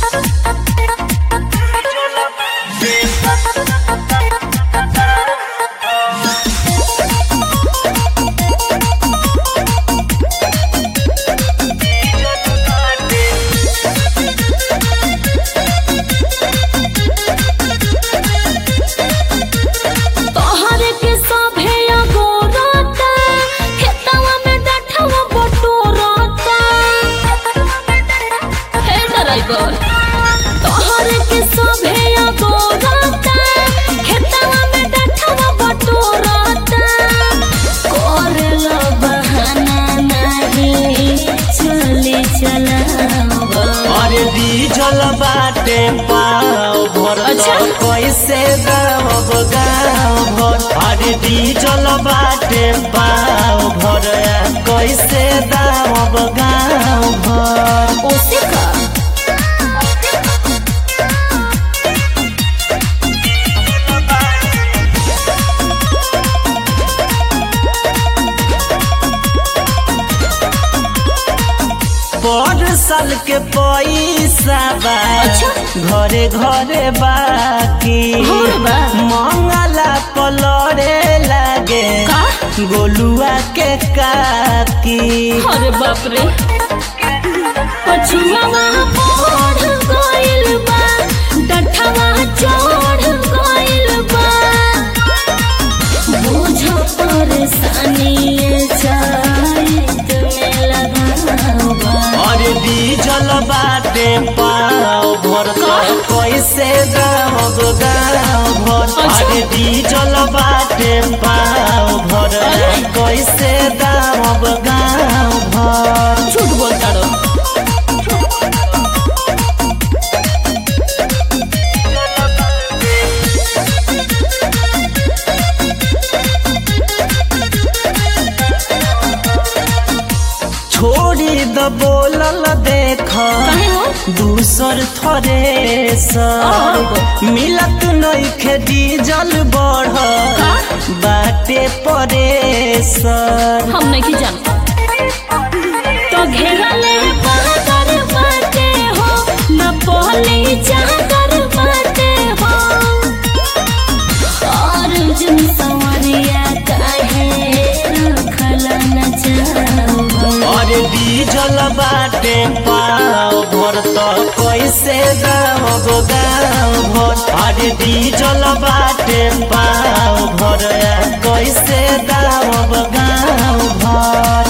तोहरे के सभे अगोरता खेतवा में डठवा बटोरता हे ड्राइवर तोहरे के सभे अगोरता खेतवा में डठवा बटोरता करला बहाना नहीं चली चलावा अरे डीजल बाटे पाव भर अच्छा। कैसे दाम गाँव भर अरे डीजल बाटे पाव भर कैसे दाम गाँव भर ओसे का पर साल के पैसा बा अच्छा। घरे घरे बाकी घरे बा। मंगला पलरे लागे का? गोलुआ के काकी अरे बाप रे पछुआवा पढ़ गइल बा डठवा चढ़ गइल बा बुझ परेशानी चाहत में लगावा अरे डीजल बाटे पाव भर कैसे दाम गाँव भर अच्छा। अरे डीजल बाटे पाव भर अरे। कैसे दाम गाँव भर झूठ बोलता रो छोड़ी द बोलल देख काहे हो दूसर थरे सर मिलत नइखे डीजल बढ़ का? बाटे परे सर हम नहीं जानता तो घेरले बादर बाटे हो न पहले चादर बाटे हो और जुन सवरिया काहे रखल न चाहो अरे डीजल बाटे पाव भर त कैसे दाम गाँव भर अरे डीजल बाटे पाव भर कैसे दाम गाँव भर